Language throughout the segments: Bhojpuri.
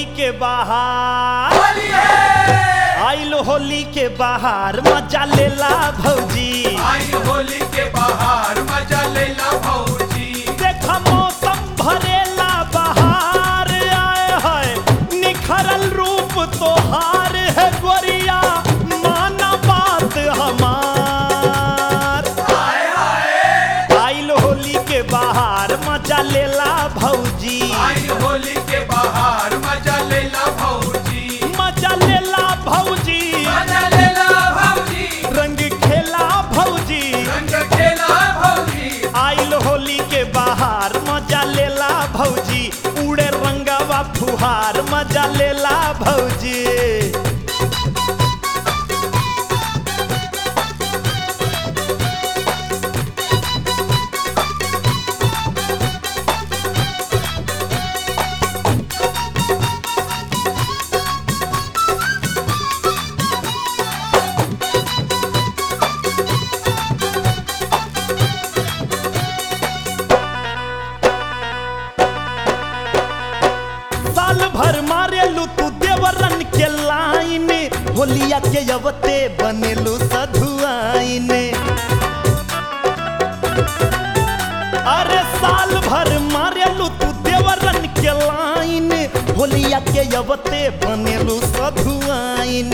के बाहर होली है आइल होली के बाहर मजा लेला भौजी आई होली के बाहर मजा लेला भौजी देखा मौसम भरेला बहार आए है निखरल रूप तोहार है गोरिया माना बात हमार हाय हाय आइल होली के बाहर मजा लेला भौजी आई होली के बाहर मजा लेला भौजी मजा लेला भौजी मजा लेला भौजी रंग खेला भौजी रंग खेला भौजी आइल होली के बाहर मजा लेला भौजी उड़े रंगवा फुहार मजा लेला भौजी साल भर मारेलू तू देवरन के लाइन होलिया के अवते बनेलू सधुआइन अरे साल भर मारेलू तू देवरन के लाइन होलिया के अवते बनेलू सधुआइन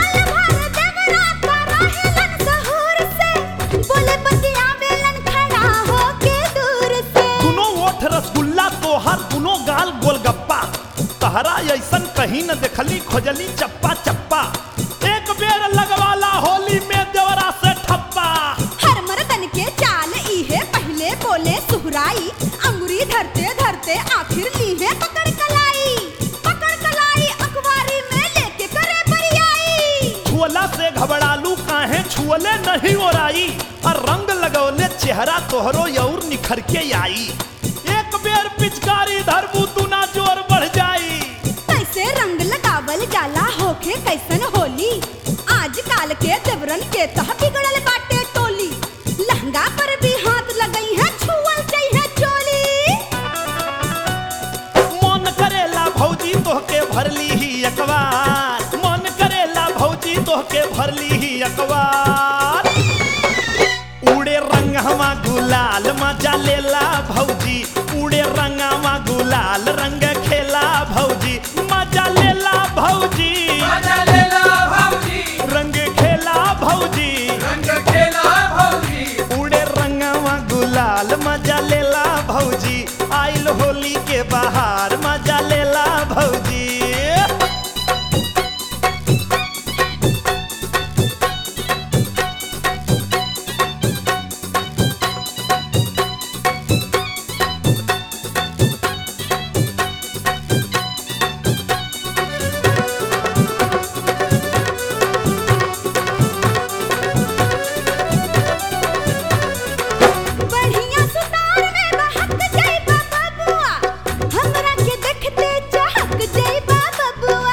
दुनो ओठ रसगुल्ला तोहार दुनो गाल गोलगप्पा तहरा ऐसन कहीं न देखली खोजली चप्पा चप्पा एक बेर लगवाला होली में देवरा से ठप्पा अंगुरी धरते धरते आखिर लीहे पकड़ कलाई पकड़ कलाई अखबारी में लेके करे बरियाई छुअला से घबरालू काहे छुअले नहीं ओराई और रंग लगौले चेहरा तोहरो और निखर के आई एक बेर पिचकारी धरबू तू ना जोर बढ़ जाई कैसे रंग लगावल जाला होके कैसन होली आज काल के देवरन के तह बिगड़ल बाटे टोली लहंगा पर भी हाथ लगई है छुअल चाहिए चोली मन करेला भौजी तोहके भरली ही अखबार मन करेला भौजी तोहके भरली ही अखबार उड़े रंगवा गुलाल मजा लेला भौजी उड़े रंगवा गुलाल रंग खेला भौजी मजा लेला भौजी मजा लेला भौजी रंग खेला भौजी रंग खेला भौजी उड़े रंगवा गुलाल मजा लेला भौजी आइल होली के बाहर मजा लेला भौजी बढ़िया सुतार में बहक जाइबा बबुआ हमरा के देखते चहक जाइबा बबुआ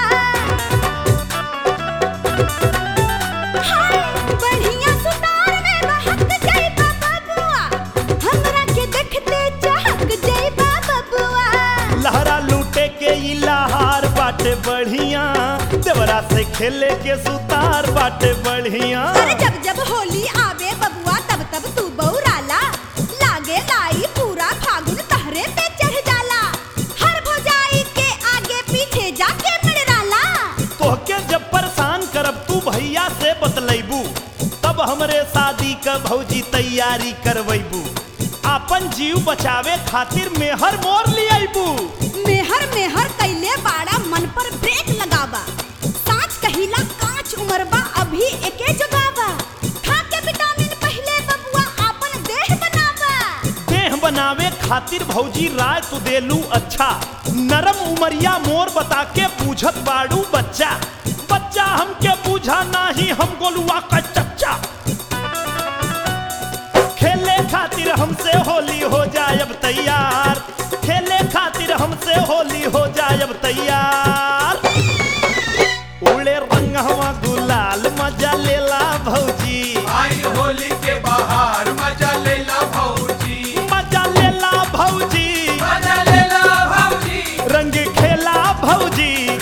हाय बढ़िया सुतार में बहक जाइबा बबुआ हमरा के देखते चहक जाइबा बबुआ लहरा लूटे के ई लहार बाटे बढ़िया देवरा से खेले के सुतार बाटे बढ़िया अरे जब जब होली आवे बबुआ तब तब तू बौराला लागे लाई पूरा फागुन तहरे पे चढ़ जाला हर भौजाई के आगे पीछे जाके मिड़राला तोहके जब परेशान करब तू भैया से बतलैबू तब हमरे शादी का भौजी तैयारी करवैबू आपन जीव बचावे खातिर मेहर मोर लियाबू मेहर मेहर कैले बाड़ा मन पर ब्रेक लगावा साच कहिला कांच उमरबा अभी एके जगावा खा के विटामिन पहले बबुआ आपन देह बनावा देह बनावे खातिर भौजी राय तू देलू अच्छा नरम उमरिया मोर बता के पूछत बाड़ू बच्चा बच्चा हमके पूछा नाही हम गोलुआ का चच्चा खेले खातिर हमसे होली हो जाए अब तैयार खेले खातिर हमसे होली हो जाए अब तैयार उड़े रंगवा गुलाल मजा लेला भौजी आई होली के बाहर मजा लेला भौजी मजा लेला भौजी मजा लेला भौजी रंग खेला भौजी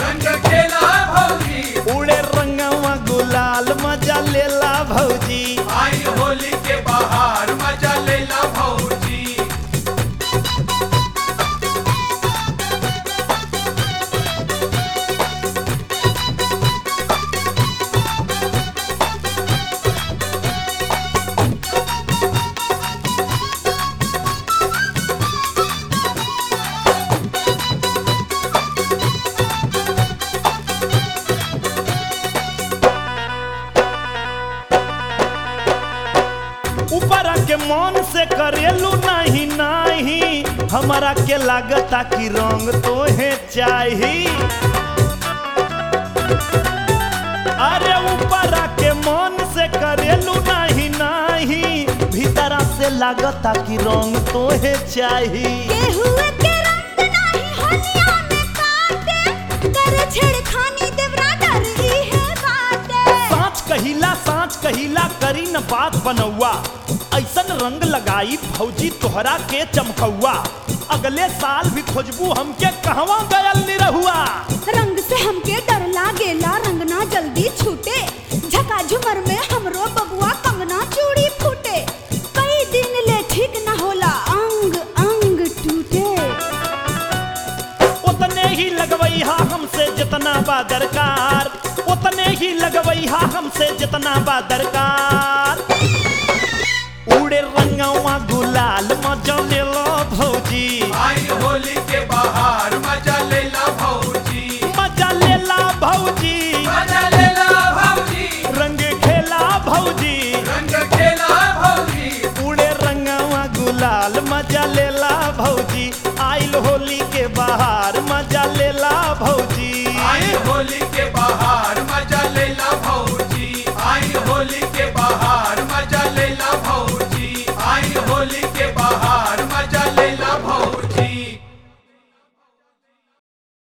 से करेलू नहीं नहीं हमारा के लागता कि रंग तोहे चाही अरे ऊपर के मन से करेलू नहीं नहीं भीतरा से लागता कि रंग तोहे चाही केहुए के रंग नाही होलिया में काटे करे छेड़खानी देवरा डर ही है बाटे साँच कहिला साँच कहिला करी न बात बनौआ ऐसन रंग लगाई भौजी तोहरा के चमकौआ अगले साल भी खोजबू हमके कहवा गयल निरहुआ रंग से हमके डर लागेला रंग ना जल्दी छूटे झका झुमर में हमरो बबुआ कंगना चूड़ी फूटे कई दिन ले ठीक ना होला अंग अंग टूटे उतने ही लगवैहा हमसे जितना बा दरकार उतने ही लगवैहा हमसे जितना बा दरकार उड़े रंगवा गुलाल मजले